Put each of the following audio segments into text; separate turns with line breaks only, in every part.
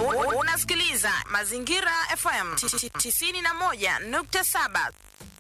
U- Unasikiliza Mazingira FM 91.7.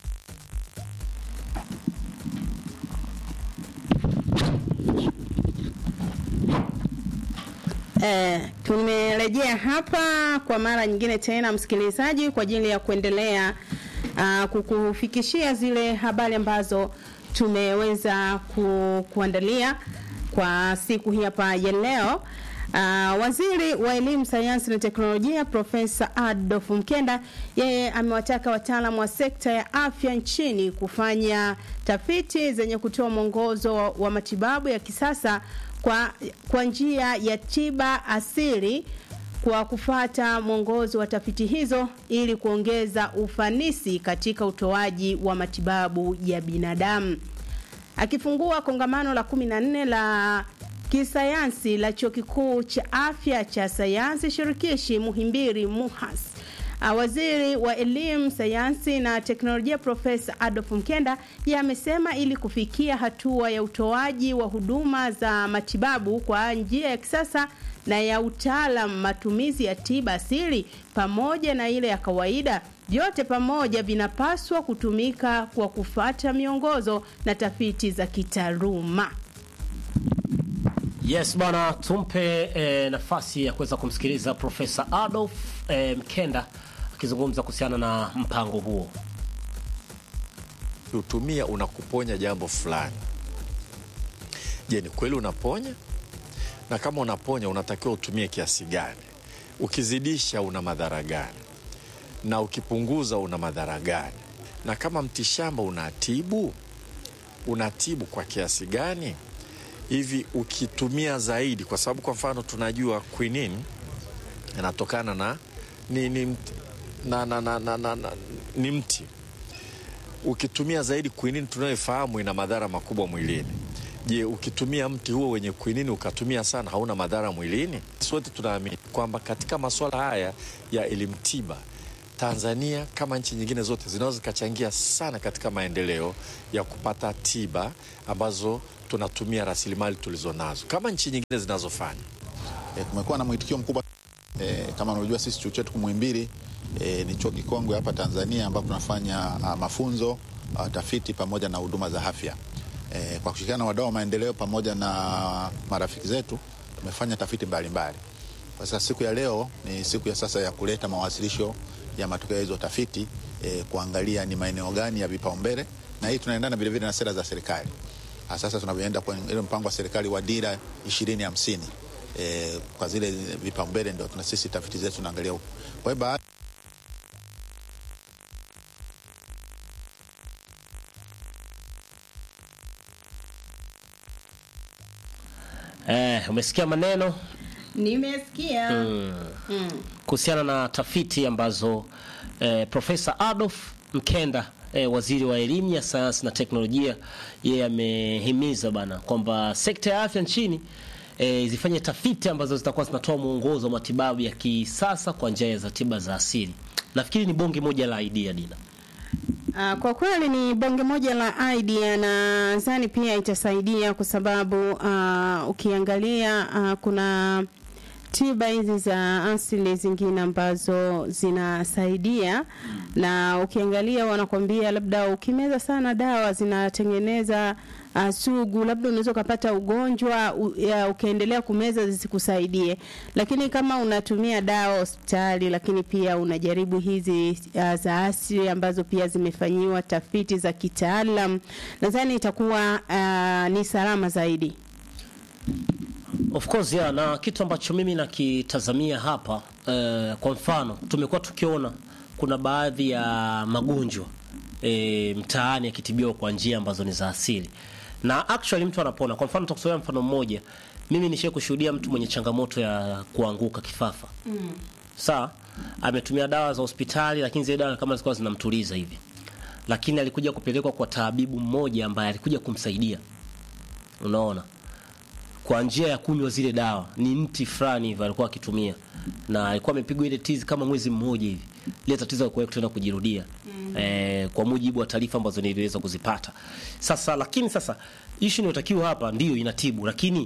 Eh, tumerejea hapa kwa mara nyingine tena msikilizaji, kwa ajili ya kuendelea uh, kukufikishia zile habari ambazo tumeweza ku, kuandalia kwa siku hii hapa ya leo. Uh, waziri wa elimu, sayansi na teknolojia Profesa Adolf Mkenda yeye amewataka wataalamu wa sekta ya afya nchini kufanya tafiti zenye kutoa mwongozo wa matibabu ya kisasa kwa, kwa njia ya tiba asili kwa kufata mwongozo wa tafiti hizo ili kuongeza ufanisi katika utoaji wa matibabu ya binadamu. Akifungua kongamano la 14 la kisayansi la chuo kikuu cha afya cha sayansi shirikishi Muhimbili MUHAS. Uh, Waziri wa elimu, sayansi na teknolojia Profesa Adolf Mkenda yeye amesema ili kufikia hatua ya utoaji wa huduma za matibabu kwa njia ya kisasa na ya utaalam, matumizi ya tiba asili pamoja na ile ya kawaida, vyote pamoja vinapaswa kutumika kwa kufata miongozo na tafiti za kitaaluma.
Yes bwana, tumpe e, nafasi ya kuweza kumsikiliza Profesa Adolf e, Mkenda akizungumza kuhusiana na mpango huo.
utumia unakuponya jambo fulani. Je, ni kweli unaponya? Na kama unaponya, unatakiwa utumie kiasi gani? Ukizidisha una madhara gani? Na ukipunguza una madhara gani? Na kama mtishamba unatibu, unatibu kwa kiasi gani? Hivi ukitumia zaidi, kwa sababu kwa mfano tunajua quinine inatokana na ni, ni, mti- na, na, na, na, na, na, ni mti ukitumia zaidi quinine tunayofahamu ina madhara makubwa mwilini. Je, ukitumia mti huo wenye quinine ukatumia sana, hauna madhara mwilini? Sote tunaamini kwamba katika masuala haya ya elimu tiba, Tanzania kama nchi nyingine zote zinaweza zikachangia sana katika maendeleo ya kupata tiba ambazo tunatumia rasilimali tulizonazo kama nchi nyingine zinazofanya.
E, kumekuwa na mwitikio mkubwa e, kama unavyojua sisi chuo chetu Muhimbili e, ni chuo kikongwe hapa Tanzania ambapo tunafanya a, mafunzo a, tafiti pamoja na huduma za afya e, kwa kushirikiana na wadau wa maendeleo pamoja na marafiki zetu tumefanya tafiti mbalimbali. Kwa sasa siku ya leo ni siku ya sasa ya kuleta mawasilisho ya matokeo ya hizo tafiti e, kuangalia ni maeneo gani ya vipaumbele, na hii tunaendana vilevile na sera za serikali. Ah, Sasa tunavyoenda kwenye ile mpango wa serikali wa dira ishirini hamsini e, kwa zile vipaumbele ndio tuna sisi tafiti zetu tunaangalia huko. Kwa hiyo baadhi
Eh, umesikia maneno
Nimesikia
kuhusiana na tafiti ambazo eh, Profesa Adolf Mkenda eh, waziri wa elimu ya sayansi na teknolojia, yeye amehimiza bana kwamba sekta ya afya nchini eh, zifanye tafiti ambazo zitakuwa zinatoa mwongozo wa matibabu ya kisasa kwa njia za tiba za asili. Nafikiri ni bonge moja la idea Dina.
Uh, kwa kweli ni bonge moja la idea na nadhani pia itasaidia kwa sababu uh, ukiangalia uh, kuna tiba hizi za asili zingine ambazo zinasaidia na ukiangalia wanakwambia labda ukimeza sana dawa zinatengeneza uh, sugu labda unaweza ukapata ugonjwa u, ya, ukaendelea kumeza zisikusaidie lakini kama unatumia dawa hospitali lakini pia unajaribu hizi uh, za asili ambazo pia zimefanyiwa tafiti za kitaalam nadhani itakuwa uh, ni salama zaidi
Of course yeah, na kitu ambacho mimi nakitazamia hapa eh, kwa mfano tumekuwa tukiona kuna baadhi ya magonjwa eh, mtaani yakitibiwa kwa njia ambazo ni za asili na actually mtu anapona. Kwa mfano tutakusomea mfano mmoja, mimi nishaye kushuhudia mtu mwenye changamoto ya kuanguka kifafa mm. Sawa, ametumia dawa za hospitali, lakini zile dawa kama zilikuwa zinamtuliza hivi, lakini alikuja kupelekwa kwa tabibu mmoja ambaye alikuja kumsaidia, unaona kwa njia ya kunywa zile dawa ni mti fulani hivi alikuwa akitumia na alikuwa amepigwa ile tizi kama mwezi mmoja hivi ile tatizo alikuwa tena kujirudia mm. eh, kwa mujibu wa taarifa ambazo niliweza kuzipata sasa lakini sasa issue inayotakiwa hapa ndio inatibu lakini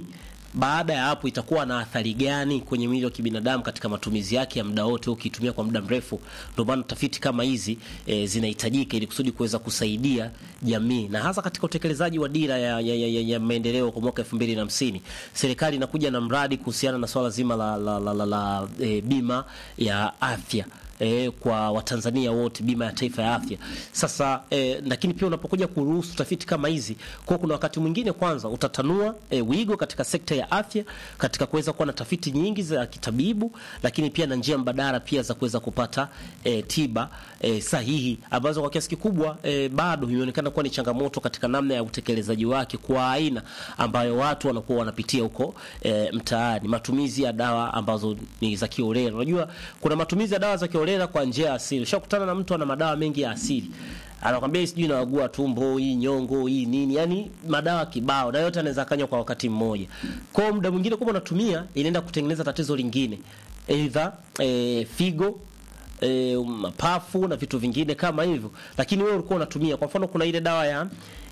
baada ya hapo itakuwa na athari gani kwenye mwili wa kibinadamu katika matumizi yake ya muda wote ukiitumia kwa muda mrefu. Ndio maana tafiti kama hizi e, zinahitajika ili kusudi kuweza kusaidia jamii na hasa katika utekelezaji wa dira ya, ya, ya, ya, ya maendeleo kwa mwaka 2050. Serikali inakuja na mradi kuhusiana na swala zima la, la, la, la, la e, bima ya afya eh, kwa Watanzania wote, bima ya taifa ya afya. Sasa eh, lakini pia unapokuja kuruhusu tafiti kama hizi, kwa kuna wakati mwingine kwanza utatanua eh, wigo katika sekta ya afya katika kuweza kuwa na tafiti nyingi za kitabibu, lakini pia na njia mbadala pia za kuweza kupata eh, tiba eh, sahihi ambazo kwa kiasi kikubwa eh, bado imeonekana kuwa ni changamoto katika namna ya utekelezaji wake kwa aina ambayo watu wanakuwa wanapitia huko eh, mtaani, matumizi ya dawa ambazo ni za kiolela. Unajua kuna matumizi ya dawa za kiolela kwa njia ya asili. Ushakutana na mtu ana madawa mengi ya asili anakwambia hii sijui naagua tumbo hii nyongo hii nini, yani madawa kibao, na yote anaweza kanywa kwa wakati mmoja. Kwa hiyo muda mwingine kama unatumia inaenda kutengeneza tatizo lingine, aidha e, figo e, mapafu na vitu vingine kama hivyo, lakini wewe ulikuwa unatumia. Kwa mfano, kuna ile dawa ya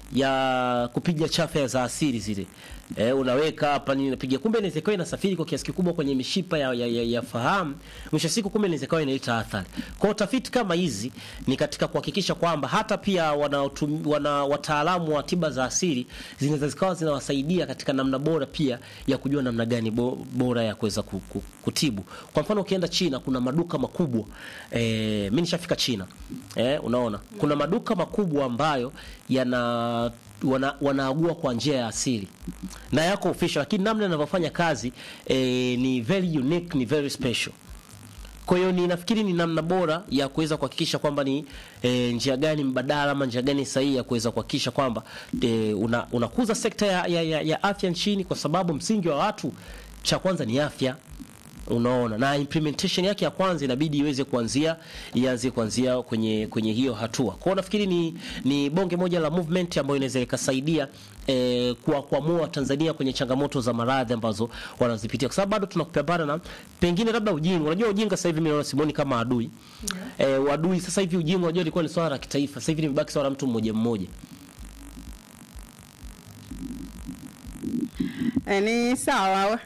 ya kupiga chafya za asili zile e, unaweka hapa nini unapiga, kumbe inaweza ikawa inasafiri kwa kiasi kikubwa kwenye mishipa ya, ya, ya, ya fahamu. Mwisho siku, kumbe inaweza ikawa inaleta athari. Kwa hiyo tafiti kama hizi ni katika kuhakikisha kwamba hata pia wana, wana wataalamu wa tiba za asili zinaweza zikawa zinawasaidia katika namna bora pia ya kujua namna gani bo, bora ya kuweza ku, ku, kutibu. Kwa mfano ukienda China kuna maduka makubwa e, mimi nishafika China e, unaona kuna maduka makubwa ambayo yana wana, wanaagua kwa njia ya asili na yako official, lakini namna yanavyofanya kazi eh, ni very unique, ni very special. Kwa hiyo ni nafikiri ni namna bora ya kuweza kuhakikisha kwamba ni e, njia gani mbadala ama njia gani sahihi ya kuweza kuhakikisha kwamba e, una, unakuza sekta ya, ya, ya, ya afya nchini, kwa sababu msingi wa watu cha kwanza ni afya unaona na implementation yake ya kwanza inabidi iweze kuanzia ianze kuanzia kwenye kwenye hiyo hatua. Kwa hiyo nafikiri ni ni bonge moja la movement ambayo inaweza ikasaidia eh, kwa kuamua Tanzania kwenye changamoto za maradhi ambazo wanazipitia, kwa sababu bado tunakupambana na pengine labda ujinga. Unajua ujinga sasa hivi mimi naona Simoni kama adui yeah. Eh, adui sasa hivi ujinga, unajua ilikuwa ni swala la kitaifa, sasa hivi nimebaki swala la mtu mmoja mmoja.
E, ni sawa